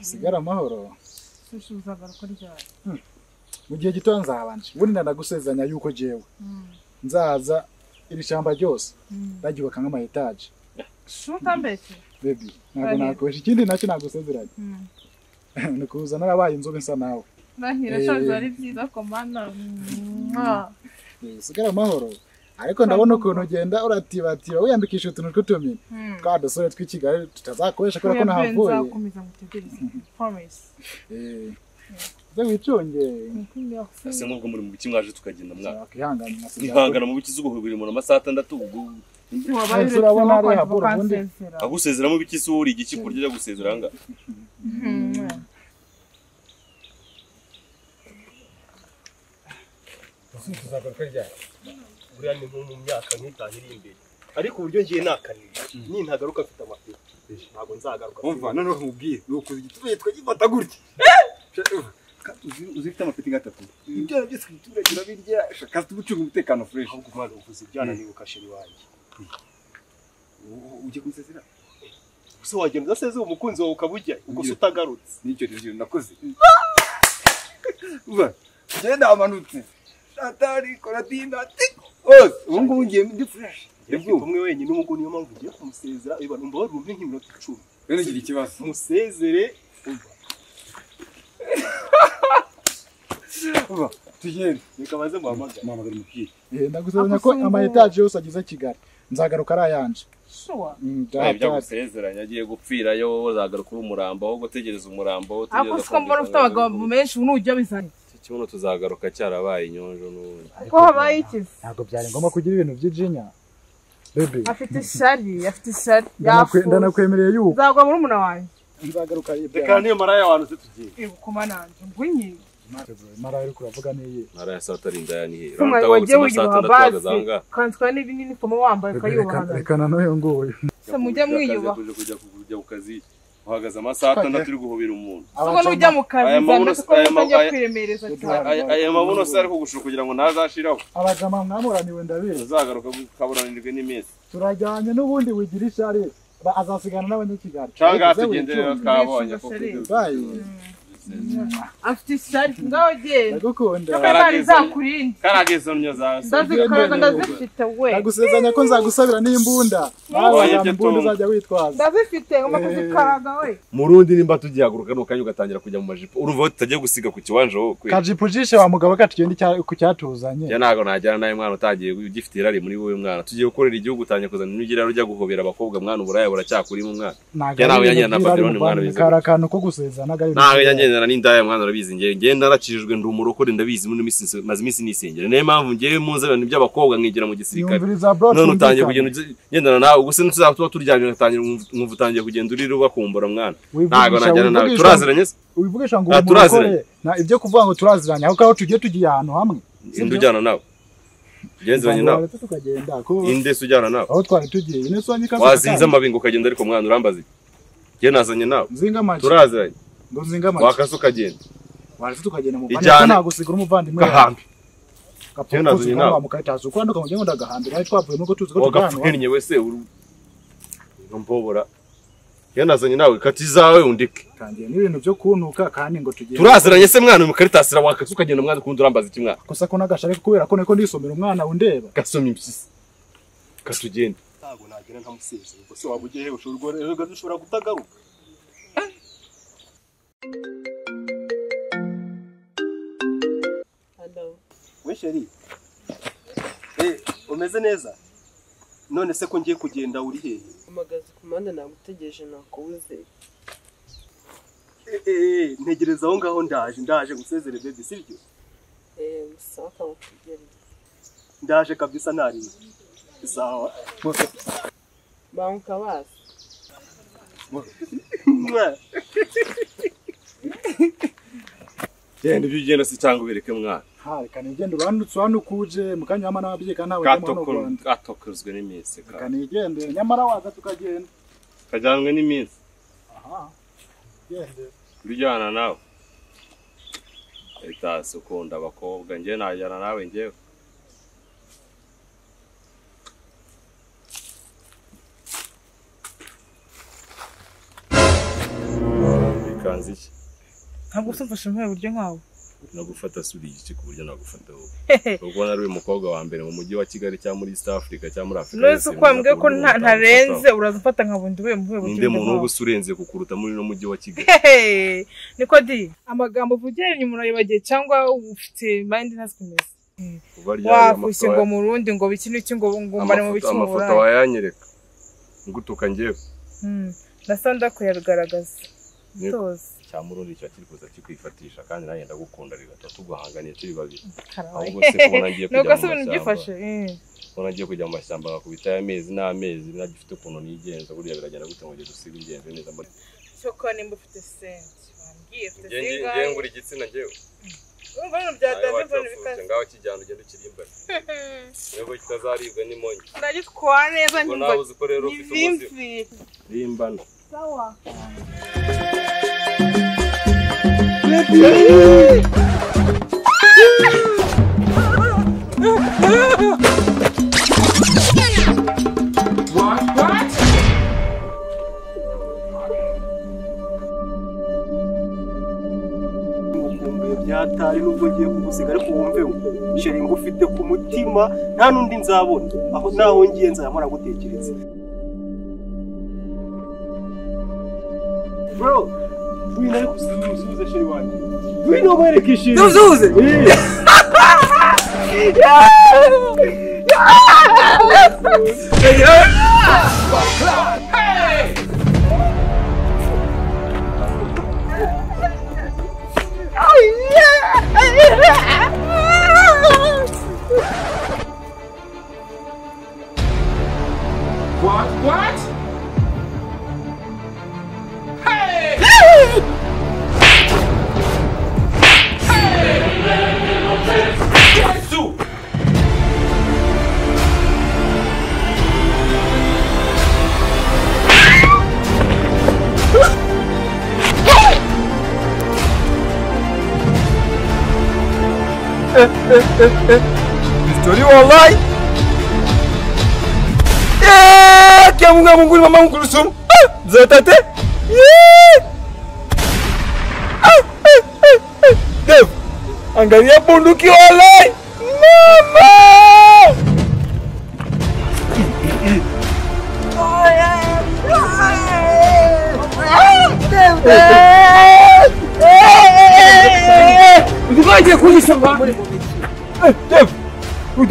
usigare amahoro sushuza barakoryara mu gihe gito nzabanje burina nagusezeranya yuko jewe nzaza iri shyamba ryose ndaryubaka nk'ama etaje shutambeshye bebi ntabwo Urahira. nakoresha ikindi nacyo nagusezeranya ni ukuza narabaye inzobe nsa nawe ndahira Eh. shaje ari byiza ko mana Eh, usigare amahoro ariko ndabona ukuntu ugenda uratibatiba wiyandikisha utuntu tw'utumini twa dusore tw'i kigali tutazakoresha kubera ko nahavuye nzakomeza ngutegereze promise Eh, uze wiconge ese nk'ubwo muri mu biki mwaje tukagenda mwaka wakihangana nasigaye mwihangana mu biki zuba biri mu amasaha atandatu ubwo turabona ariya bora ubundi. agusezera mu biki se uri igiki kurya ujya gusezera aha ngaha tuzagaruka ryari buriya ni nko mu myaka nk'itanu iri imbere ariko uburyo ngiye nakaniye ni ntagaruka mfite amapine ntabwo nzagaruka umva noneho nkubwiye ni ukuza igituye twagifata gutya Ka- uzi- uzi ufite amapeti gatatu ibyana byose ibiturage urabirya shaka tugucunga umutekano fureshi ahubwo umwana uvuze ibyana ni ukasheri wanjye ujye kumusezera gusa wagenda udaseze uwo mukunzi wawe ukaba ujya ubwo se Ngiye. utagarutse n'icyo rero nakoze uva njyewe namanutse atari koratina tiko hose ubu ngubu ngiye ndi fureshi njyewe mfite umwe wenyine ubu ngubu niyo mpamvu ngiye kumusezera iba numva warumve nk'iminota icumi rero ngira ikibazo musezere umva, uva tugende reka baze muhamagare muhamagara umupira Eh, ndagusezeranya ko Akusungura. ama etaje yose agize kigali nzagaruka ari ayanje sure Mm, nawe ibyo ndahata- agusezeranya agiye gupfirayo uzagaruka uri umurambo ahubwo utegereza umurambo aho ariko siko mbona ufite abagabo menshi nujya bizanye kibuno tuzagaruka cyarabaye inyonjo n'ubu ko habaye ikizi ntabwo byari ngombwa kugira ibintu by'ijinya bebe afite ishari afite ishari ndanakwe- yafuye ndanakwemereye yuko nzagwa muri muna wanjye nzagaruka reka niyo maraya wantu se tugiye ku manange ngwinyi mara ariko uravuga niyi ntara ya saa tari indaya ni he umwana wagiye wiyubaha bazi kanzwa n'ibinini fomo wambaye ukayubaha reka nanone nguyu se mujye mwiyubaha uje kujya ku- kujya ku kazi uhagaze amasaha atandatu uri guhobera umuntu kuko n'ujya mu kazi Aya zamenya mabuno- ko aya ma- mutajya aya- kwiremereza cyane Aya- aya mabuno se ari kugushura kugira ngo ntazashiraho abajama mwamuraniwe ndabizi uzagaruka ukaburanirwe n'iminsi turajyanye n'ubundi wigira ishari ba- azasigana n'abanyakigali canga Ariko uze tugendera wiconge. kabonye Mwishimye sereri. Bayi, afite ishari ngaho ndagukunda Ndagukunda. zari zakurinde karageza nyo za ndazikaraga ndazifite we ndagusezeranya ko nzagusabira n'imbunda Wabonye nawe ibyo imbunda tumva. uzajya witwaza ndazifite ngomba kuzikaraga we mu rundi nimba tugihaguruka nuko kanya ugatangira kujya mu majipo uruvaho tutagiye gusiga ku kiwanja wowe kwe kajipo ujishe wa mugabo katugenda icya- ku cyatuzanye ya ntabwo najyana nawe mwana utagiye ugifite irari muri wowe mwana tugiye gukorera igihugu utangiye kuzana imigirire ujya guhobera abakobwa mwana uburaya buracyakurimo umwana Ntabwo Ya nawe ari ibintu yanjye na byiza, ari Babylon mwana umuvandimwe. wize. kari akantu ko gusezerana ntabwo ari ibintu nawe byiza. nyagendana n'indaya mwana urabizi ngewe ngewe naracijijwe ndi umurokore ndabizi muri minsi nse- maze iminsi nisengera niyo mpamvu ngewe muzi abantu by'abakobwa nkigira mu gisirikare yumviriza bro none utangiye twumvikane. kugenda ugi- ngendana nawe ubwo se ntituzaba tuba turyamye ugatangira nkumva- nkumva utangiye kugenda urira ubakumbura mwana Wivugisha, ntabwo najyana nawe wivugisha. turaziranye se wivugisha ngo Ah, uwo murokore turaziranye. na ibyo kuvuga ngo turaziranye ahubwo aho tugiye tugiye ahantu hamwe inde ujyana nawe ugenzeranye nawe Tuzamuka tukagenda ko inde se ujyana nawe aho twari tugiye ine sonyi kazi wazinze amabingo ukagenda ariko mwana urambaza iki ngewe nazanye nawe zinga amaji turaziranye ngo zinga amaji wakase ukagenda wari tukagenda mu Ijyane. bandi nagusigura umuvandimwe gahambe Jyewe gapfukuzi nazanye nawe nawe. mukahitaza ukwanduka mu gihe ndagahambira ari twavuye nuko tuzi ko tuganwa wagapfukennye wese uru- urumbobora ngewe nazanye nawe kati izawe undike tangiye n'ibintu byo kuntuka kandi ngo tugiye turaziranye se mwana mukaritasira wakase ukagenda mwana ukundi urambaza iki mwana gusa ko nagashare kubera ko niko ndisomera umwana undeba gasomye impyisi katugende ntabwo nagera ntamusezera ubwo se waba ugiye he ushobora guhora dushobora kutagaruka we sheri eh umeze neza none se ko ngiye kugenda uri hehe amagazi ku mpande nagutegereje nakubuze Eh, eh, eh, ntegereza aho ngaho ndaje ndaje gusezere bebe sibyo eee musaka mutegereze ndaje kabisa nariwe sawa banka bazi Mwah. genda ibyo ugenda se cyangwa ubereke mwana ha reka nigende urandutse hano ukuje mu kanya wama n'ababyeyi kandi ntawe ujyamo hano u Rwanda gatokozwe n'iminsi ka- reka nigende nyamara waza tukagenda kajyanwe n'iminsi aha gende ujyana nawe ritasi ukunda abakobwa njye najyana nawe ngewe reka uranzi iki ntabwo se mfashe nk'ubu buryo nkawe nagufata suriye iki ku buryo nagufata wowe ubwo nari uyu mukobwa wa mbere mu mujyi wa kigali cyangwa muri east africa cyangwa muri afurika rero ukwambwe ko nta- ntarenze uraza ufata nka bundi we mu rwego ninde muntu wo gusurenze kukuruta muri no mujyi wa kigali Hehe, niko di amagambo uvugira inyuma urayibagiye cyangwa ufite mayindi ntazi kumeza Ubarya wakushye amafoto- ngo mu rundi ngo biki n'iki ngo ngo mbare mu amafoto biki mu amafoto burayi wayanyereka ngutuka njyewe Hmm, ndasa ndakuyagaragaza Yego. rwose cyamurundi cya kiri kuza kikwifatisha kandi nanjye ndagukunda rigata tugahanganiye turi babiri karabaye ahubwo se kubona ngiye ni kujya se mu ibintu mashyamba byifashe eh. kubona ngiye kujya mu mashyamba ngakubita y'amezi n'amezi ntagifite ukuntu nigenza burya biragenda gute ngo njye dusiga ingenzi neza mbona cyoko nimba ufite senti wambwiye ufite ngiye ngura igitsina njyewe urumva ibintu byatanze imvura bikaze ngaho kijyana ugenda ukirimbana nubwo kitazaribwa n'imonyi ndagitwara neza ubwo nyumva nawe uzi ko rero ni ufite ubuzima bimbi rimbana sawa umukumbuye byataye nubwo ngiye kugusiga ariko wumve sheri ngufite ku mutima nta n'undi nzabona aho naho ngiye nzayamara gutekereza bro wina ariko usubize sheri wanjye wina umwereka ishimwe Ntuzuze! Eh.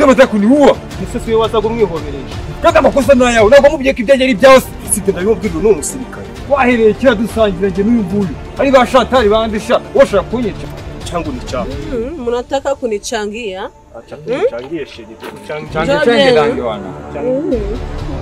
umusosi we wasaga umwihobereje kandi amakosa ni ayawe ntabwo wamubwiye ko ibyo ari byose usibye ndabimubwira ni umusirikare wahereye kiriya dusangira njye n'uyu nguyu ari ba shatari bandisha washobora kunyica cyangwa unicanga mnataka kunichangia acha tunichangie sheri tunichangie Njoo Chenge tena. gangi wana. Mm.